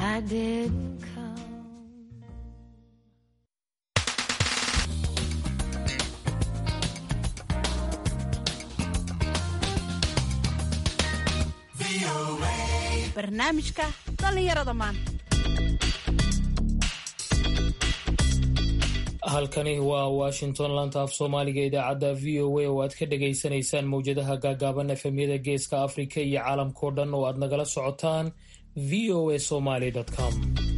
I didn't come. barnaamijka dhallinyarada maanta halkani waa washington laanta af soomaaliga idaacadda v o a oo aad ka dhagaysanaysaan mowjadaha gaagaaban efemyada geeska afrika iyo caalamkao dhan oo aad nagala socotaan v o a somaly com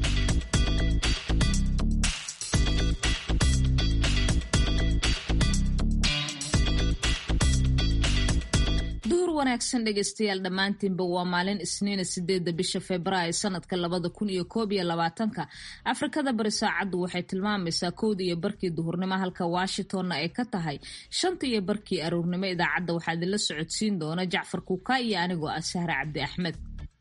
duhur wanaagsan dhegeystayaal dhammaantiinba waa maalin isniina sideedda bisha februaayo sanadka labada kun iyo koob iyo labaatanka afrikada bari saacaddu waxay tilmaamaysaa kowda iyo barkii duhurnimo halka washingtonna ay ka tahay shanta iyo barkii aroornimo idaacadda waxaa idinla socodsiin doona jacfar kuuka iyo anigoo ah sahre cabdi axmed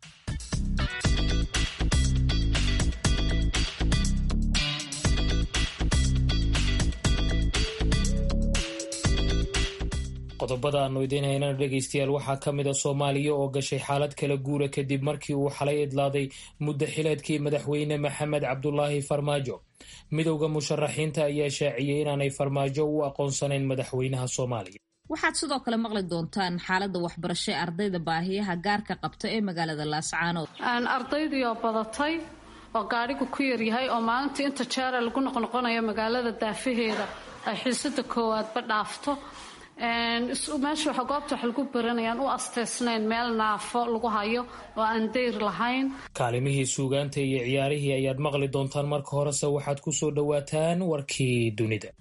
qodobada aanu idiin haynana dhegaystayaal waxaa ka mid a soomaaliya oo gashay xaalad kala guura kadib markii uu xalay idlaaday muddo xileedkii madaxweyne maxamed cabdulaahi farmaajo midowda musharaxiinta ayaa shaaciyey inaanay farmaajo u aqoonsanayn madaxweynaha soomaaliya waxaad sidoo kale maqli doontaan xaaladda waxbarasho ee ardayda baahiyaha gaarka qabta ee magaalada laascaanood ardaydiioo badatay oo gaadhigu ku yaryahay oo maalintii inta jeera lagu noqnoqonayo magaalada daafaheeda ay xiisada koowaadba dhaafto meesha waxa goobta wax lagu baranayaan u asteysnayn meel naafo lagu hayo oo aan dayr lahayn kaalimihii suugaanta iyo ciyaarihii ayaad maqli doontaan marka horese waxaad ku soo dhowaataan warkii dunida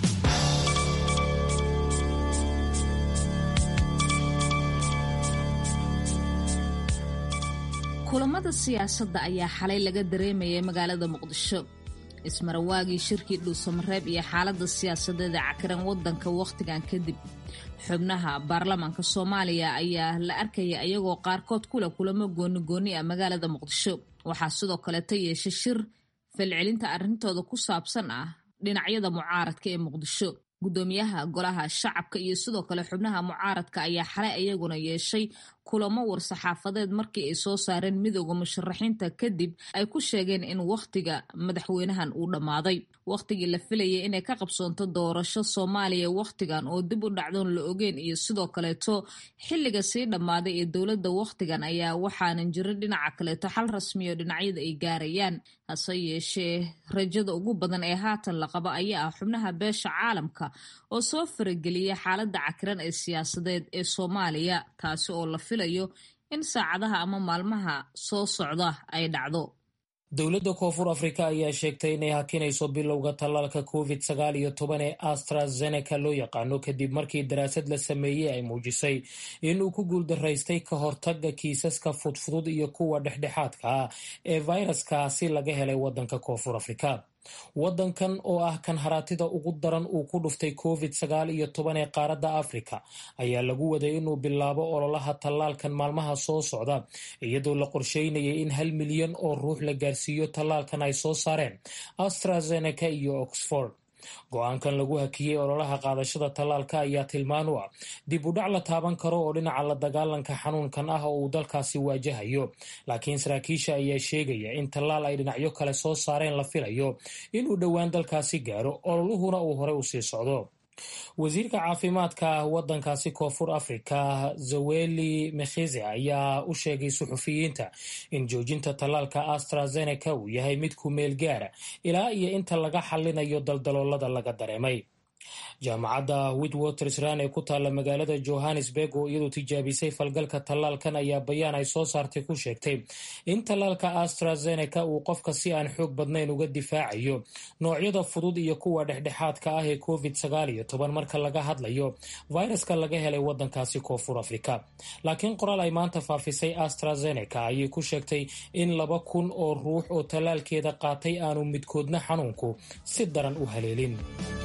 kulamada siyaasadda ayaa xalay laga dareemayay magaalada muqdisho ismarawaagii shirkii dhuusamareeb iyo xaaladda siyaasadeed ee cakiran wadanka wakhtigan kadib xubnaha baarlamaanka soomaaliya ayaa la arkaya iyagoo qaarkood kule kulamo goonigooni ah magaalada muqdisho waxaa sidoo kaleeta yeeshay shir falcelinta arrintooda ku saabsan ah dhinacyada mucaaradka ee muqdisho gudoomiyaha golaha shacabka iyo sidoo kale xubnaha mucaaradka ayaa xalay iyaguna yeeshay kulamo war-saxaafadeed markii ay soo saareen midooda musharaxiinta kadib ay ku sheegeen in wakhtiga madaxweynahan uu dhammaaday wakhtigii la filayay inay ka qabsoonto doorasho soomaaliya wakhtigan oo dib u dhacdoon la ogeen iyo sidoo kaleeto xilliga sii dhammaaday ee dowladda wakhtigan ayaa waxaanan jirin dhinaca kaleeto xal rasmiyo dhinacyada ay gaarayaan hase yeeshee rajada ugu badan ee haatan la qabo ayaa ah xubnaha beesha caalamka oo soo farageliya xaaladda cakiran ee siyaasadeed ee soomaaliya taasi oo la filayo in saacadaha ama maalmaha soo socda ay dhacdo dowladda koonfur afrika ayaa sheegtay inay hakinayso bilowga tallaalka covid sagaal iyo toban ee astrazeneca loo yaqaano kadib markii daraasad la sameeyey ay muujisay inuu ku guuldaraystay ka hortaga kiisaska fudfudud iyo kuwa dhexdhexaadka ah ee fayraskaasi laga helay wadanka koonfur afrika wadankan oo ah kan haraatida ugu daran uu ku dhuftay covid sagaal iyo toban ee qaaradda afrika ayaa lagu waday inuu bilaabo ololaha tallaalkan maalmaha soo socda iyadoo la qorsheynayay in hal milyan oo ruux la gaarsiiyo tallaalkan ay soo saareen astrazeneca iyo oxford go-aankan lagu hakiyey ololaha qaadashada tallaalka ayaa tilmaan u ah dib u dhac la taaban karo oo dhinaca la dagaalanka xanuunkan ah oo uu dalkaasi waajahayo laakiin saraakiisha ayaa sheegaya in tallaal ay dhinacyo kale soo saareen la filayo inuu dhowaan dalkaasi gaaro ololuhuna uu horey usii socdo wasiirka caafimaadka wadankaasi koonfur afrika zaweli mekhize ayaa u sheegay suxufiyiinta in joojinta tallaalka astrazeneca uu yahay mid ku meel gaara ilaa iyo inta laga xallinayo daldaloolada laga dareemay jaamacadda witwatersran ee ku taalla magaalada johannesburg oo iyadu tijaabisay falgalka tallaalkan ayaa bayaan ay soo saartay ku sheegtay in tallaalka astrazeneca uu qofka si aan xoog badnayn uga difaacayo noocyada fudud iyo kuwa dhexdhexaadka ah ee covid sagaal iyo toban marka laga hadlayo fayraska laga helay wadankaasi koonfur afrika laakiin qoraal ay maanta faafisay astrazeneca ayay ku sheegtay in laba kun oo ruux oo tallaalkeeda qaatay aanu midkoodna xanuunku si daran u haleelin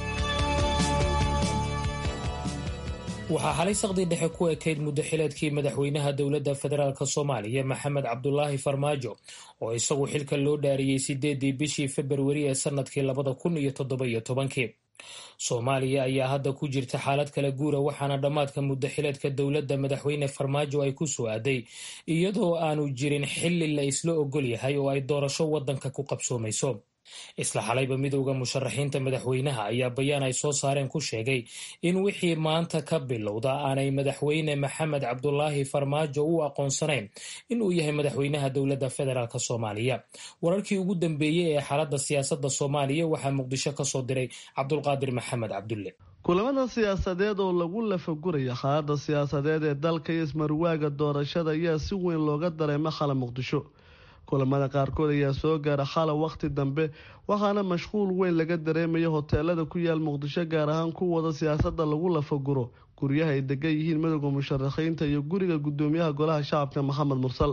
waxaa xalay saqdii dhexe ku ekayd muddo xileedkii madaxweynaha dowladda federaalk soomaaliya maxamed cabdulaahi farmaajo oo isagu xilka loo dhaariyey sideedii bishii februari ee sanadkii labada kun iyo toddoba iyo tobankii soomaaliya ayaa hadda ku jirta xaalad kala guura waxaana dhammaadka muddo xileedka dowladda madaxweyne farmaajo ay ku soo aaday iyadoo aanu jirin xilli la isla ogol yahay oo ay doorasho waddanka ku qabsoomayso isla xalayba midowda musharaxiinta madaxweynaha ayaa bayaan ay soo saareen ku sheegay in wixii maanta ka bilowda aanay madaxweyne maxamed cabdulaahi farmaajo u aqoonsanayn inuu yahay madaxweynaha dowladda federaalk soomaaliya wararkii ugu dambeeyey ee xaaladda siyaasadda soomaaliya waxaa muqdisho ka soo diray cabdulqaadir maxamed cabdulle kulamada siyaasadeed oo lagu lafaguraya xaaladda siyaasadeed ee dalka iyo ismarwaaga doorashada ayaa si weyn looga dareema xala muqdisho kulamada qaarkood ayaa soo gaara xala wakhti dambe waxaana mashquul weyn laga dareemaya hoteelada ku yaal muqdisho gaar ahaan kuwada siyaasadda lagu lafaguro guryaha ay degan yihiin midowda musharaxiinta iyo guriga gudoomiyaha golaha shacabka maxamed mursal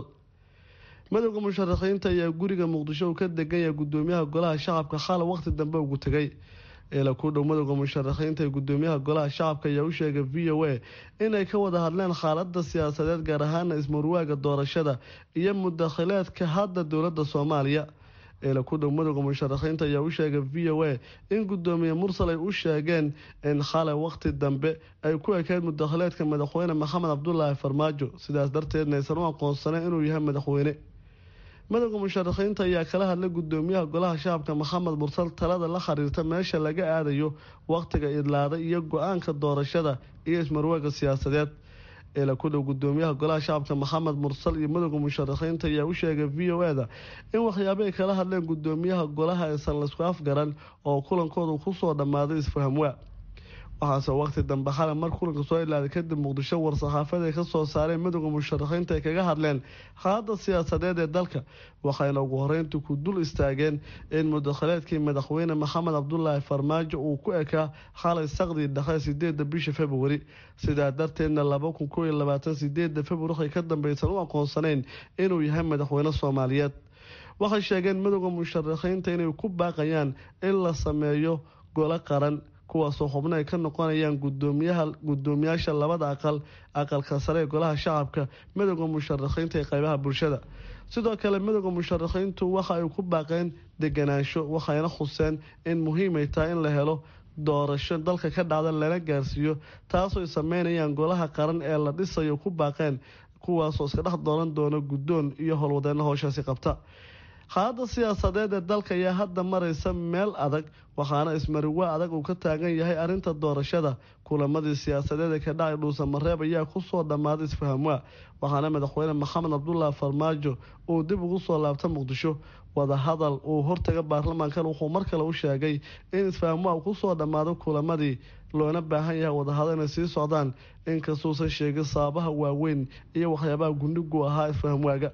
midowda musharaxiinta ayaa guriga muqdisho uu ka degan yahay gudoomiyaha golaha shacabka xala wakhti dambe ugu tegay eela ku dhow midowda musharaxiinta ee gudoomiyaha golaha shacabka ayaa u sheegay v o a inay ka wada hadleen xaalada siyaasadeed gaar ahaana ismarwaaga doorashada iyo mudakhileedka hadda dowlada soomaaliya eela ku dhow midowda musharaxiinta ayaa u sheegay v o a in gudoomiye mursal ay u sheegeen in xalay wakhti dambe ay ku ekeyd mudakhileedka madaxweyne maxamed cabdulaahi farmaajo sidaas darteedna aysan u aqoonsaneen inuu yahay madaxweyne midowda musharaxiinta ayaa kala hadlay gudoomiyaha golaha shacabka maxamed mursal talada la xiriirta meesha laga aadayo wakhtiga idlaada iyo go-aanka doorashada iyo ismarwaaga siyaasadeed eela ku dhow gudoomiyaha golaha shacabka maxamed mursal iyo midowda musharaxiinta ayaa u sheegay v o e-da in waxyaabay kala hadleen gudoomiyaha golaha aysan laisku afgaran oo kulankoodu kusoo dhammaaday isfahamwaa waxaase waqti dambe xalay mar kulanka soo ilaaday kadib muqdisho war-saxaafada ay ka soo saareen midowda musharaxiinta ay kaga hadleen xaalada siyaasadeed ee dalka waxayna ugu horeyntii ku dul istaageen in mudakhileedkii madaxweyne maxamed cabdulaahi farmaajo uu ku ekaa xalay saqdii dhexe sideeda bisha februari sidaa darteedna laba kun koo iyo labaatan sideeda februari waxay ka dambeysan u aqoonsanayn inuu yahay madaxweyne soomaaliyeed waxay sheegeen midowda musharaxiinta inay ku baaqayaan in la sameeyo golo qaran kuwaasoo xubno ay ka noqonayaan gudoomiyaha gudoomiyaasha labada aqal aqalka sare ee golaha shacabka midowda musharaxiinta ee qeybaha bulshada sidoo kale midowda musharaxiintu waxa ay ku baaqeen deganaansho waxayna khuseen in muhiimay tahay in la helo doorasho dalka ka dhacda lana gaarsiiyo taasoo ay sameynayaan golaha qaran ee la dhisayo ku baaqeen kuwaasoo iska dhex dooran doona guddoon iyo howlwadeenna howshaasi qabta xaalada siyaasadeed ee dalka ayaa hadda maraysa meel adag waxaana ismariwaa adag uu ka taagan yahay arrinta doorashada kulamadii siyaasadeed ee ka dhacay dhuusamareeb ayaa kusoo dhammaaday isfahamwaa waxaana madaxweyne maxamed cabdulaahi farmaajo uu dib ugu soo laabta muqdisho wadahadal uu hortaga baarlamaankan wuxuu mar kale u sheegay in isfahamwaa kusoo dhammaado kulamadii loona baahan yahay wadahadal inay sii socdaan inkastuusan sheegin sababaha waaweyn iyo waxyaabaha gundhigu ahaa isfahamwaaga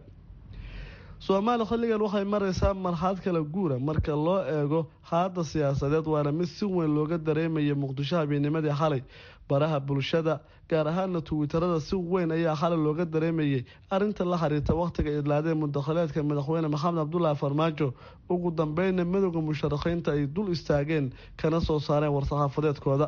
soomaaliya xilligan waxay maraysaa marxalad kala guura marka loo eego xaalada siyaasadeed waana mid si weyn looga dareemaya muqdisho habeenimadii xalay baraha bulshada gaar ahaana tuwitarada si weyn ayaa xalay looga dareemayay arinta la xiriirta wakhtiga idlaadee mudakhileedka madaxweyne maxamed cabdulaahi farmaajo ugu dambeyna midowda musharaxiinta ay dul istaageen kana soo saareen war-saxaafadeedkooda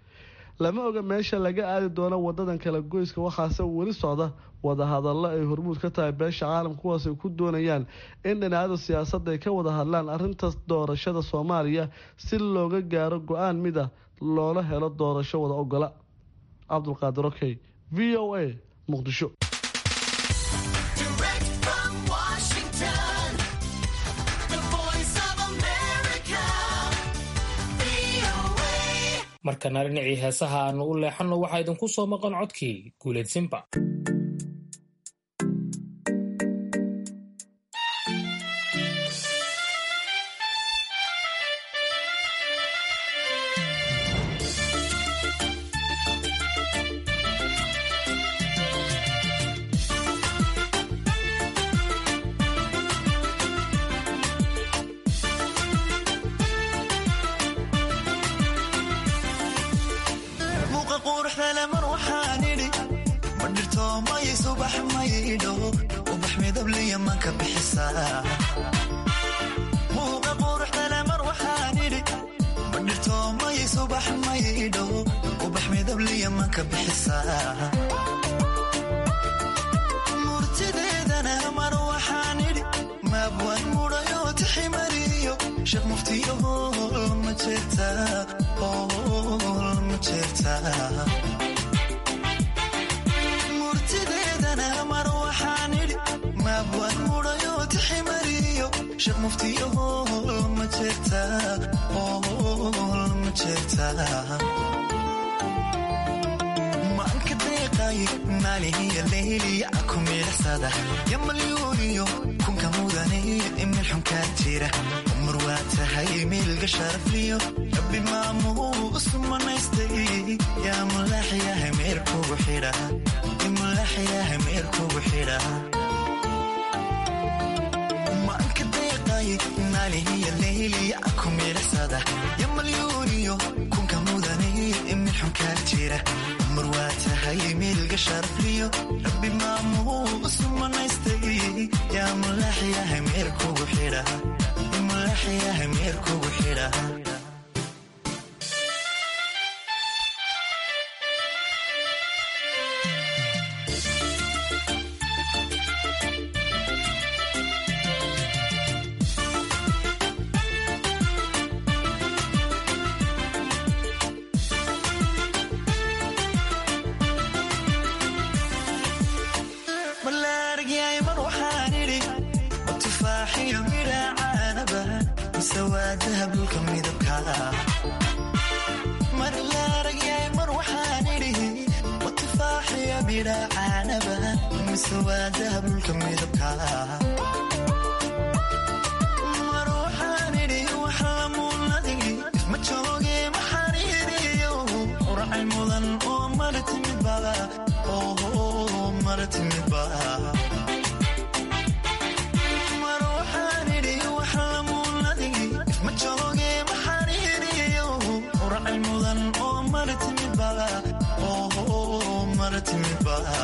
lama oga meesha laga aadi doono wadadan kala goyska waxaase weli socda wadahadallo ay hormuud ka tahay beesha caalam kuwaas ay ku doonayaan in dhinacyada siyaasadda ay ka wada hadlaan arrinta doorashada soomaaliya si looga gaaro go-aan mid ah loola helo doorasho wada ogola cabdulqaadir okey v o a muqdisho markana dhinacii heesaha aanu u leexanno waxaa idinku soo maqan codkii guuleedsinba murtideedana mar waxaan idhi maabwan mudhayo tiximariyo sheekh muftiyo ma jeerta ma jeerta murtideedana mar waxaan idhi maabwaan mudhayo tiximariyo sheekh muftiyo ma jeerta ma jeerta maanka deeqaaye maalihiya leyliya ku miidhasada yamalyuuniyo kunka mudane imil xunkaa jira umar waa tahay miilga sharafliyo rabbi maamuu usumanaystay yaa mulaaxyaha meerkugu xidha mulaaxyaha meerkugu xidha maanka deeqaaye maalihiya leyliya ku miidhasada yamalyuuniyo kunka mudane imil xunkaa jira umar waa tahay miilga sharafliyo rabbi maamuu usumanaystay yaa mulaaxyaha meerkugu xidha mulaaxyaha meerkugu xidha malaargyay mar waxaan idhi tufaaxiyo midha caanaba mise waa dahabulka midabka mar laaragyay mar waxaan idhi tufaaxiyo midha caanaba mise waa dahabulka midabka mar waxaan idhi wax lamuunadigi ma jooge maxaan idhiyo uracay mudan oo mara timid bada oo mara timid bada mar waxaan idhi wax lamuunadigi ma jooge maxaan idhiyo uracay mudan oo mara timid bada oo mara timid bada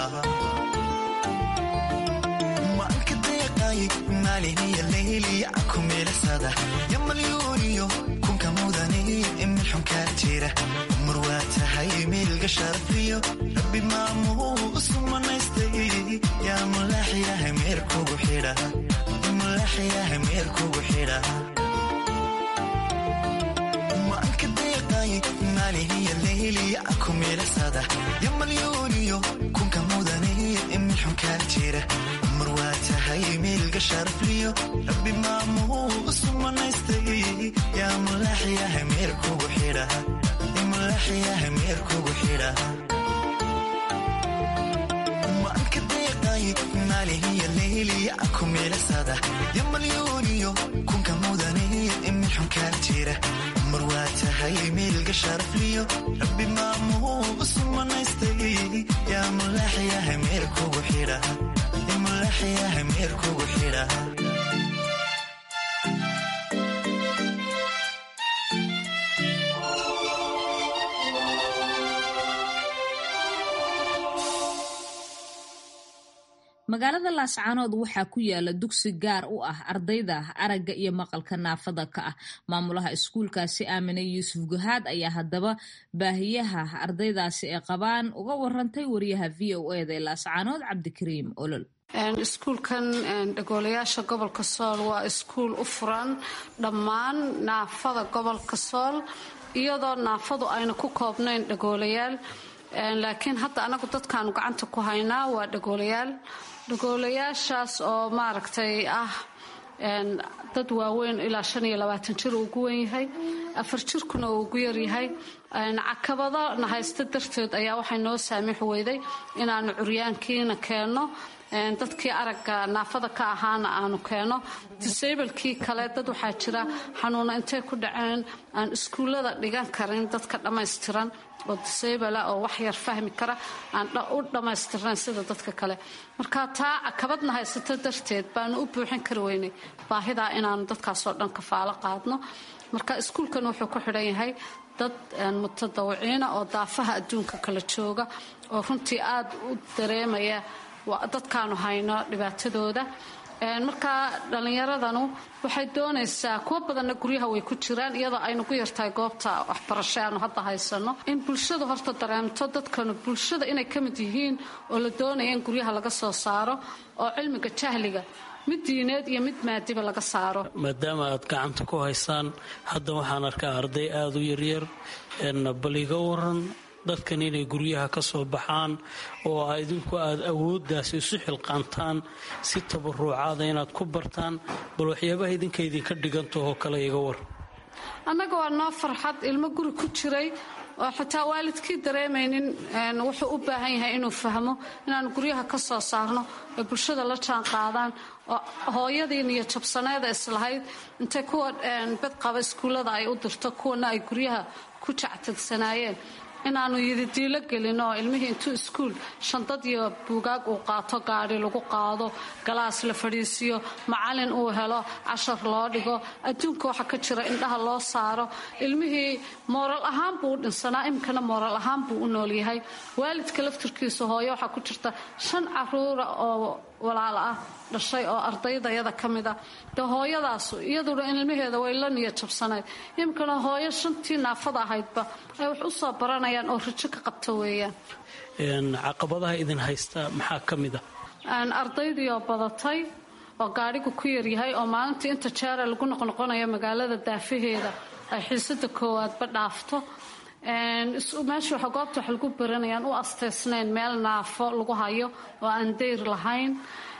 maanka deeqaaye maalihiya leyliya ku miidhasada yamalyuuniyo kunka mudane imil xunkaa jira umar waa tahay miilga sharafliyo rabbi maamuu usumanaystay yaa mulaaxyaha meerkugu xidha mulaaxyaha meerkugu xidha maanka deeqaaye maalihiya leyliya ku miidhasada yamalyuuniyo kunka mudane imil xunkaa jira umar waa tahay miilga sharafliyo rabbi maamuu usumanaystay yaa mulaaxyaha meerkugu xidha mulaaxyaha meerkugu xidha maanka deeqaaye maalihiya leyliya ku miidhasada yamalyuuniyo kunka mudane imil xunkaa jira umar waa tahay miilga sharafliyo rabbi maamuu usumanaystay yaa mulaaxyaha meerkugu xidha mulaaxyaha meerkugu xidha magaalada laascaanood waxaa ku yaala dugsi gaar u ah ardayda aragga iyo maqalka naafada ka ah maamulaha iskuulkaasi aamine yuusuf guhaad ayaa haddaba baahiyaha ardaydaasi ay qabaan uga warantay wariyaha v o eda ee laascaanood cabdikariim olol iskuulkan dhagoolayaasha gobolka sool waa iskuul u furan dhammaan naafada gobolka sool iyadoo naafadu ayna ku koobnayn dhagoolayaal laakiin hadda anagu dadkaanu gacanta ku haynaa waa dhagoolayaal dhagoolayaashaas oo maaragtay ah dad waaweyn ilaa shan iyo labaatan jir uu ugu wen yahay afar jirkuna uu ugu yaryahay cakabado na haysta darteed ayaa waxay noo saamix weyday inaanu curyaankiina keenno dadkii aragga naafada ka ahaana aanu keeno disablekii kale dad waxaa jira xanuuna intay ku dhaceen aan iskuullada dhigan karin dadka dhammaystiran oo disabla oo wax yar fahmi kara aan u dhammaystirnayn sida dadka kale marka taa cakabadna haysato darteed baanu u buuxin kari weynay baahidaa inaanu dadkaasoo dhan kafaalo qaadno marka iskuulkan wuxuu ku xidhan yahay dad mutadawiciina oo daafaha adduunka kala jooga oo runtii aada u dareemaya dadkaanu hayno dhibaatadooda markaa dhallinyaradanu waxay doonaysaa kuwo badanna guryaha way ku jiraan iyadoo aynu ku yartahay goobta waxbarasho aanu hadda haysano in bulshadu horta dareemto dadkanu bulshada inay ka mid yihiin oo la doonaya in guryaha laga soo saaro oo cilmiga jahliga mid diineed iyo mid maadiba laga saaro maadaama aad gacanta ku haysaan hadda waxaan arkaa arday aada u yaryar bal iga waran dadkan inay guryaha ka soo baxaan oo idinku aad awooddaas isu xilqaantaan si tabaruucaada inaad ku bartaan bal waxyaabaha idinka idinka dhigantahoo kale iga war annaga waa noo farxad ilmo guri ku jiray oo xitaa waalidkii dareemaynin wuxuu u baahan yahay inuu fahmo inaan guryaha ka soo saarno ay bulshada la jaan qaadaan oo hooyadii niyo jabsaneeda islahayd intay kuwa bedqaba iskuullada ay u dirto kuwana ay guryaha ku jactagsanaayeen inaanu yididiilo gelin oo ilmihii intuu iskuul shandad iyo buugaag uu qaato gaadhi lagu qaado galaas la fadhiisiyo macalin uu helo cashar loo dhigo adduunka waxa ka jira indhaha loo saaro ilmihii mooral ahaan buu u dhinsanaa iminkana mooral ahaan buu u noolyahay waalidka laftirkiisa hooyo waxaa ku jirta shan caruura oo walaalo ah dhashay oo ardaydayada ka mid a dee hooyadaasu iyaduna ilmaheeda way la niya jabsanayd iminkana hooyo shantii naafada ahaydba ay wax u soo baranayaan oo rajo ka qabta weeyaan caqabadaha idin haysta maxaa ka mid a ardaydii oo badatay oo gaadhigu ku yaryahay oo maalintii inta jeera lagu noqnoqonayo magaalada daafaheeda ay xiisada koowaadba dhaafto meesha waxa goobta wax lagu baranayaan u asteysnayn meel naafo lagu hayo oo aan dayr lahayn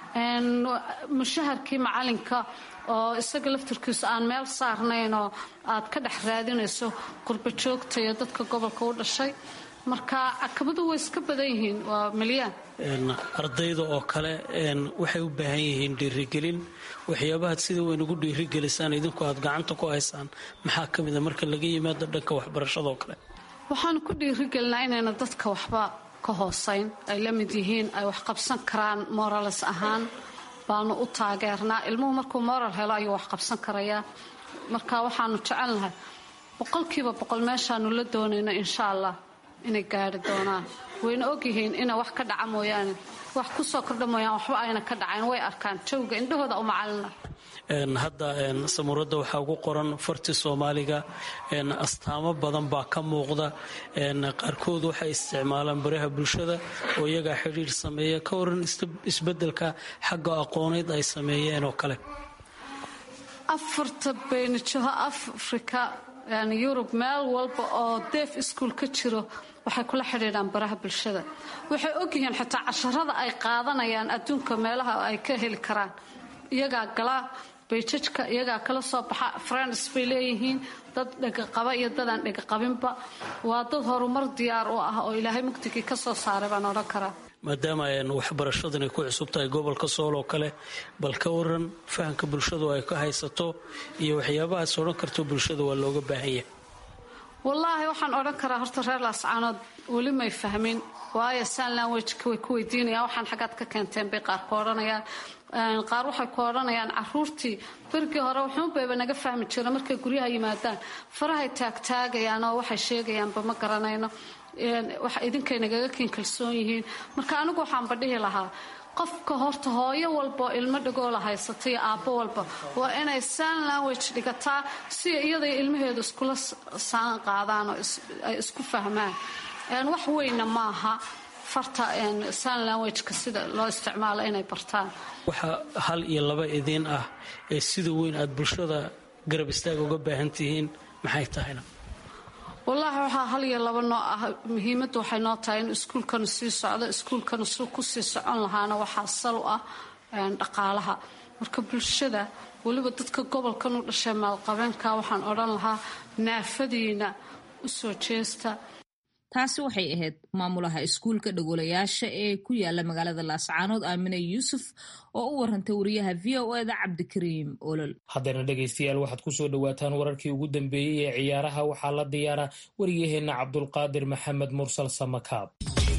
mushaharkii macalinka oo isaga laftirkiisu aan meel saarnayn oo aad ka dhex raadinayso qurba joogta iyo dadka gobolka u dhashay marka cakabadu way iska badan yihiin waa milyaan ardayda oo kale waxay u baahan yihiin dhiirigelin waxyaabahaad sida weyn ugu dhiirigelisaan idinku aad gacanta ku haysaan maxaa ka mida marka laga yimaado dhanka waxbarashadaoo kale waxaan ku dhiirigelinaa inayna dadka waxba ka hoosayn ay la mid yihiin ay wax qabsan karaan moralis ahaan baanu u taageernaa ilmuhu markuu moral helo ayuu wax qabsan karayaa marka waxaanu jecelnahay boqolkiiba boqol meeshaanu la doonayno insha allah inay gaari doonaan wayna ogyihiin ina wax ka dhaca mooyaane wax kusoo kordha mooyaan waxba ayna ka dhacayn way arkaan jawga indhahooda u macalina hadda samuuradda waxaa ugu qoran farti soomaaliga astaamo badan baa ka muuqda qaarkood waxay isticmaalaan baraha bulshada oo iyagaa xidhiir sameeya ka waran isbedelka xagga aqooneyd ay sameeyeen oo kale afarta beynijaho afrika yani yurub meel walba oo deef iskuol ka jiro waxay kula xidhiidhaan baraha bulshada waxay ogyihiin xitaa casharada ay qaadanayaan adduunka meelaha ay ka heli karaan iyagaa galaa bayjajka iyagaa kala soo baxa friends bay leeyihiin dad dhegaqaba iyo dadaan dhegaqabinba waa dad horumar diyaar u ah oo ilaahay mugdigii ka soo saaray baan odhan karaa maadaama waxbarashadan ay ku cusub tahay gobolka sool oo kale bal ka waran fahamka bulshadu ay ka haysato iyo waxyaabahaas odhan karto bulshada waa looga baahan yahay wallaahi waxaan odhan karaa horta reer laascaanood weli may fahmin waayo san lanwejka way ku weydiinayaan waxaan xaggaad ka keenteen bay qaar ku odhanayaan qaar waxay ku odhanayaan caruurtii berigii hore wuxuunbayba naga fahmi jira markay guryaha yimaadaan farahay taagtaagayaan oo waxay sheegayaanba ma garanayno idinkay nagaga kiin kalsoon yihiin marka anigu waxaanba dhihi lahaa qofka horta hooyo walba oo ilmo dhagoola haysata iyo aabbo walba waa inay san language dhigataa si iyaday ilmaheedu iskula saan qaadaan oo ay isku fahmaan wax weyna maaha farta san languageka sida loo isticmaalo inay bartaan waxa hal iyo laba idiin ah ee sida weyn aad bulshada garab istaaga uga baahan tihiin maxay tahayna wallaahi waxaa hal iyo laba noo ah muhiimaddu waxay noo tahay in iskuulkanu sii socdo iskuulkanu si kusii socon lahaana waxaa sal u ah dhaqaalaha marka bulshada weliba dadka gobolkan u dhashay maalqabeenka waxaan odhan lahaa naafadiina u soo jeesta taasi waxay ahayd maamulaha iskuulka dhagolayaasha ee ku yaala magaalada laascaanood aamine yuusuf oo u warantay wariyaha v o eda cabdikariim olol haddana dhegaystayaal waxaad ku soo dhowaataan wararkii ugu dambeeyey ee ciyaaraha waxaa la diyaaraa wariyaheenna cabdulqaadir maxamed mursal samakaab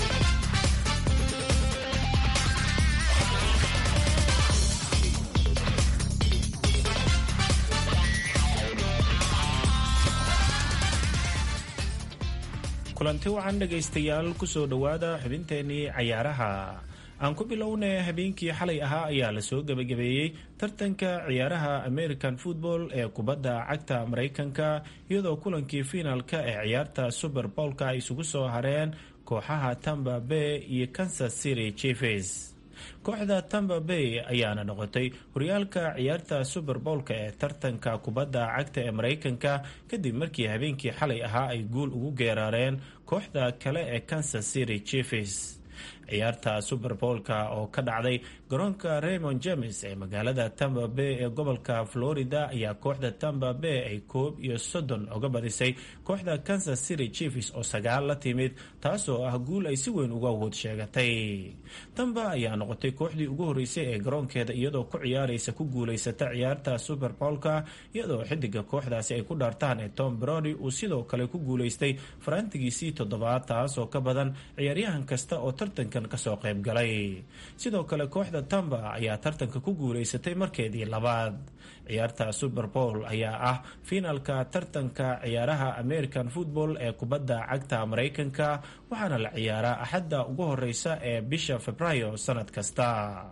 kulanti wacan dhegaystayaal kusoo dhowaada xubinteenii cayaaraha aan ku bilownay habeenkii xalay ahaa ayaa lasoo gebagabeeyey tartanka ciyaaraha american football ee kubadda cagta maraykanka iyadoo kulankii fiinaalka ee ciyaarta super bowlka ay isugu soo hareen kooxaha tamba bay iyo kansas city chiefs kooxda tamba bay ayaana noqotay horyaalka ciyaarta super bowlka ee tartanka kubadda cagta ee maraykanka kadib markii habeenkii xalay ahaa ay guul ugu geeraareen kooxda kale ee kansas city chiefs ciyaarta super bowlka oo ka dhacday garoonka raymond james ee magaalada tamba bay ee gobolka florida ayaa kooxda tamba bay ay koob iyo soddon uga badisay kooxda kansas city chiefs oo sagaal la timid taasoo ah guul ay si weyn uga awood sheegatay tamba ayaa noqotay kooxdii ugu horeysay ee garoonkeeda iyadoo ku ciyaaraysa ku guulaysata ciyaarta super bowlka iyadoo xidiga kooxdaasi ay ku dhaartaan ee tom brody uu sidoo kale ku guulaystay farantigiisii toddobaad taasoo ka badan ciyaaryahan kasta oo tartankan kasoo qayb galay sidoo kale kooxda tamba ayaa tartanka ku guulaysatay markeedii labaad ciyaarta super bowl ayaa ah fiinalka tartanka ciyaaraha american football ee kubadda cagta maraykanka waxaana la ciyaaraa axadda ugu horeysa ee bisha februaayo sanad kasta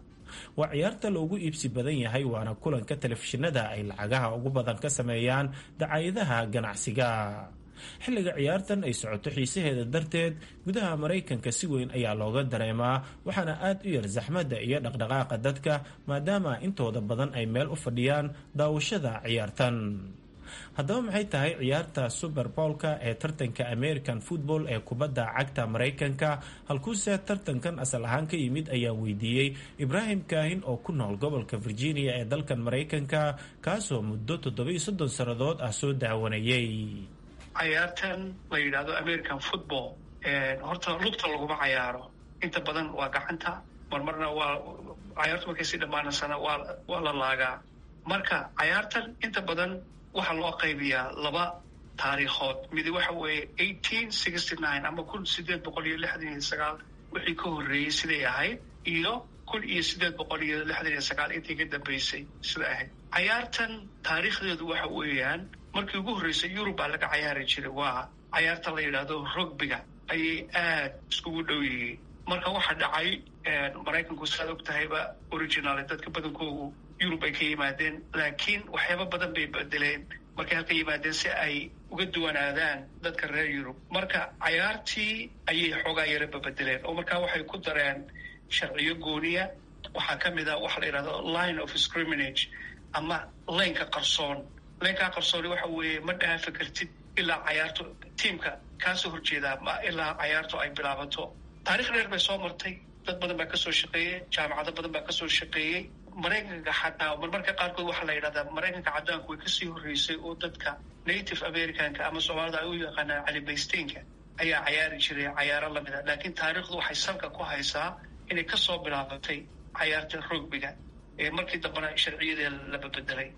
waa ciyaarta loogu iibsi badan yahay waana kulanka telefishinada ay lacagaha ugu badan ka sameeyaan dacaayadaha ganacsiga xilliga ciyaartan ay socoto xiisaheeda darteed gudaha maraykanka si weyn ayaa looga dareemaa waxaana aad u yar saxmadda iyo dhaqdhaqaaqa dadka maadaama intooda badan ay meel u fadhiyaan daawashada ciyaartan haddaba maxay tahay ciyaarta super bowlka ee tartanka american football ee kubadda cagta maraykanka halkuuse tartankan asal ahaan ka yimid ayaa weydiiyey ibraahim kaahin oo ku nool gobolka virginia ee dalkan maraykanka kaasoo muddo toddobiyo soddon sannadood ah soo daawanayay cayaartan la yidhaahdo american football horta lugta laguma cayaaro inta badan waa gacanta marmarna waa cayaartu markay si dhammaanaysana waa waa la laagaa marka cayaartan inta badan waxaa loo qaybiyaa laba taariikhood midi waxa weeye eighteen sixty nine ama kun sideed boqol iyo lixdan iyo sagaal wixii ka horreeyey siday ahayd iyo kun iyo sideed boqol iyo lixdan iyo sagaal intii ka dambeysay siday ahayd cayaartan taariikhdeedu waxa weeyaan markii ugu horreysay yurub baa laga cayaari jiray waa cayaarta la yidhaahdo rugbiga ayay aad iskugu dhow yihiin marka waxaa dhacay maraykanku saad og tahayba original dadka badankoogu yurub ay ka yimaadeen laakiin waxyaaba badan bay bedeleen markay halka yimaadeen si ay uga duwanaadaan dadka reer yurub marka cayaartii ayay xoogaa yara babedeleen oo markaa waxay ku dareen sharciyo gooniya waxaa ka mid a waxa la yidhahdo line of scriminage ama laynka qarsoon laynkaa qarsooni waxa weeye ma dhaafi kartid ilaa cayaarto tiimka kaasoo horjeedaa ma ilaa cayaarto ay bilaabato taarikh dheer bay soo martay dad badan baa kasoo shaqeeyey jaamacado badan baa kasoo shaqeeyey maraykanka xataa marmarka qaarkood waxaa la yidhahdaa maraykanka caddaanku way kasii horreysay oo dadka native americanka ama soomaalida ay u yaqaanaan calibaysteynka ayaa cayaari jiray cayaaro lamida laakiin taariikhdu waxay salka ku haysaa inay kasoo bilaabatay cayaarta rugbiga ee markii dambena sharciyadee la babedelay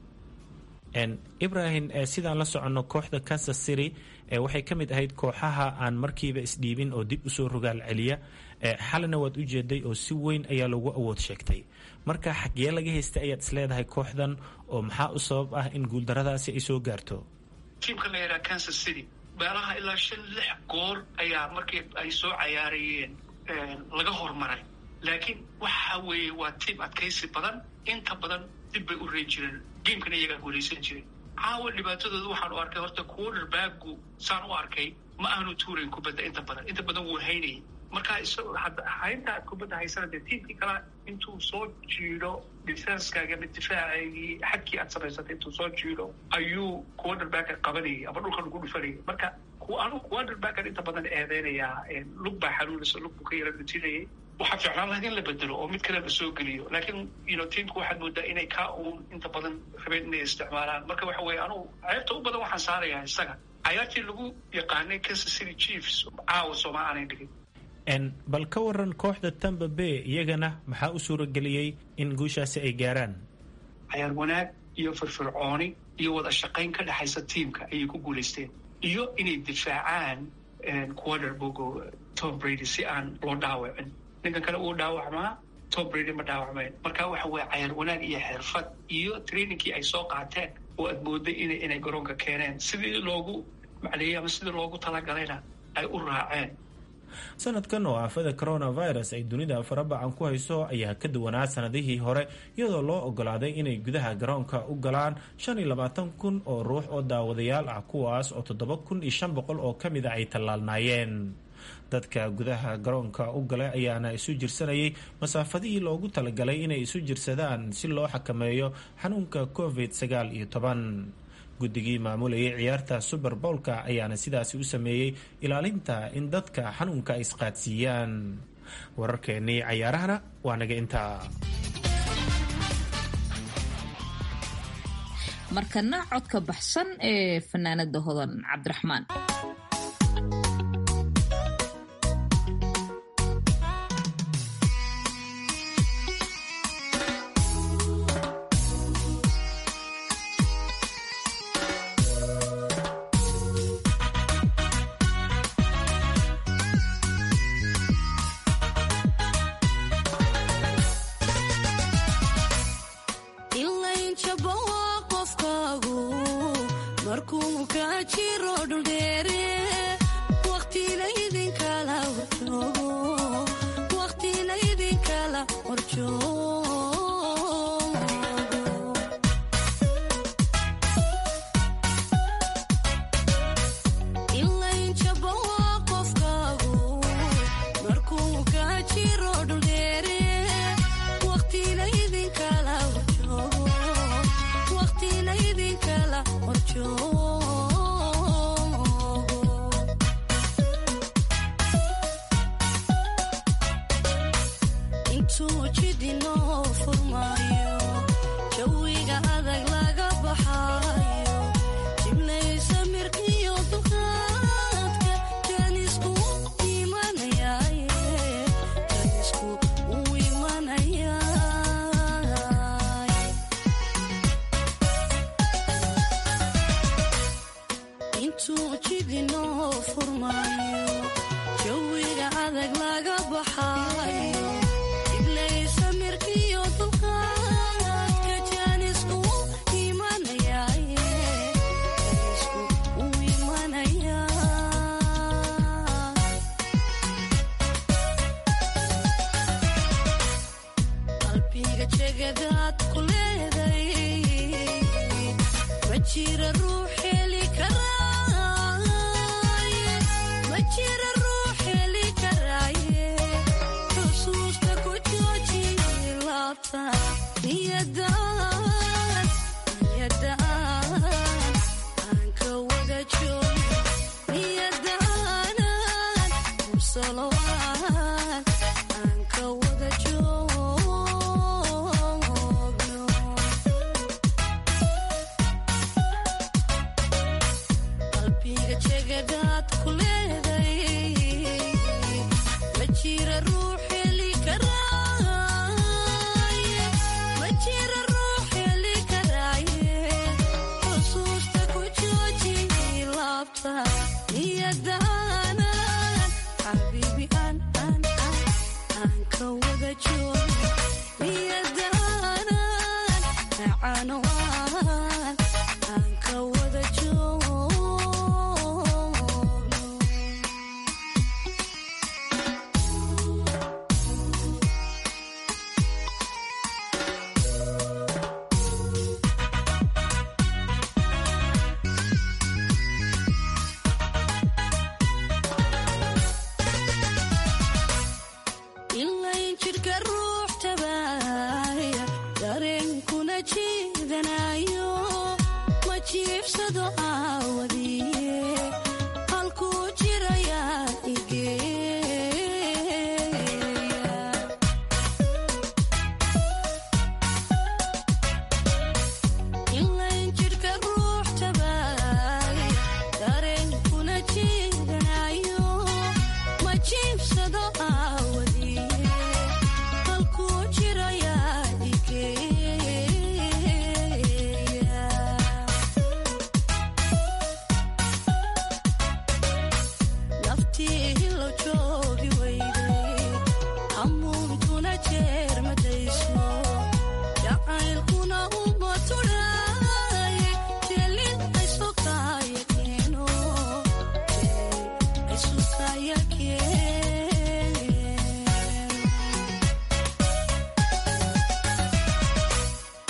ibrahim sidaan la soconno kooxda kansas city waxay ka mid ahayd kooxaha aan markiiba isdhiibin oo dib usoo rogaal celiya xalina waad u jeeday oo si weyn ayaa lagu awood sheegtay marka xaggee laga haystay ayaad isleedahay kooxdan oo maxaa u sabab ah in guuldaradaasi ay soo gaarto tiimka la yidhaha kansas city meelaha ilaa shan lix goor ayaa markii ay soo cayaarayeen laga hormaray laakiin waxa weeye waa tiim adkaysi badan inta badan dib bay u reen jireen gamekana iyagaa guulaysan jiray caawa dhibaatadooda waxaan u arkay horta quarterbacku saan u arkay ma aanu tuurayn kubadda inta badan inta badan wuu haynayay marka isagoo haynta aad kubadda haysana dee tiimkii kala intuu soo jiido defenskaaga ama difaacagii xadkii aad samaysatay intuu soo jiido ayuu quarterbacka qabanayay ama dhulkan ugu dhufanayay marka anu quarterbackan inta badan eedeynayaa lug baa xanuunaysa lug buu ka yara dhutinayay waxaa ficlaan lahayd in la bedelo oo mid kale la soo geliyo laakiin you tiimku waxaad moodaa inay kaa uun inta badan rabeen inay isticmaalaan marka waxa weeye anugu ceebta u badan waxaan saarayaa isaga cayaartii lagu yaqaanay kansas city chiefs caawa sooma aanay dhigin bal ka waran kooxda tamba bay iyagana maxaa u suurageliyey in guushaasi ay gaaraan cayaar wanaag iyo firfircooni iyo wada shaqayn ka dhexaysa tiimka ayay ku guulaysteen iyo inay difaacaan quarterbogo tom brady si aan loo dhaawacin ninkan kale uu dhaawacmaa tom brady ma dhaawacmeen marka waxa weye cayaar wanaag iyo xirfad iyo trainingkii ay soo qaateen oo aad mooday ina inay garoonka keeneen sidii loogu macleeyey ama sidii loogu talagalayna ay u raaceen sanadkan oo aafada coronavirus ay dunida farabacan ku hayso ayaa ka duwanaa sanadihii hore iyadoo loo ogolaaday inay gudaha garoonka u galaan shan iyo labaatan kun oo ruux oo daawadayaal ah kuwaas oo toddoba kun iyo shan boqol oo ka mida ay tallaalnaayeen dadka gudaha garoonka u galay ayaana isu jirsanayay masaafadihii loogu talagalay inay isu jirsadaan si loo xakameeyo xanuunka covid sagaal iyo toban guddigii maamulayay ciyaarta suber bowlka ayaana sidaasi u sameeyey ilaalinta in dadka xanuunka ay isqaadsiiyaan wararkeennii cayaarahana waa naga intaa markana codka baxsan ee fanaanada hodan cabdiraxmaan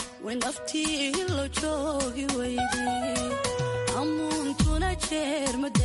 naftii lo joogi weyday amuuntuna jeer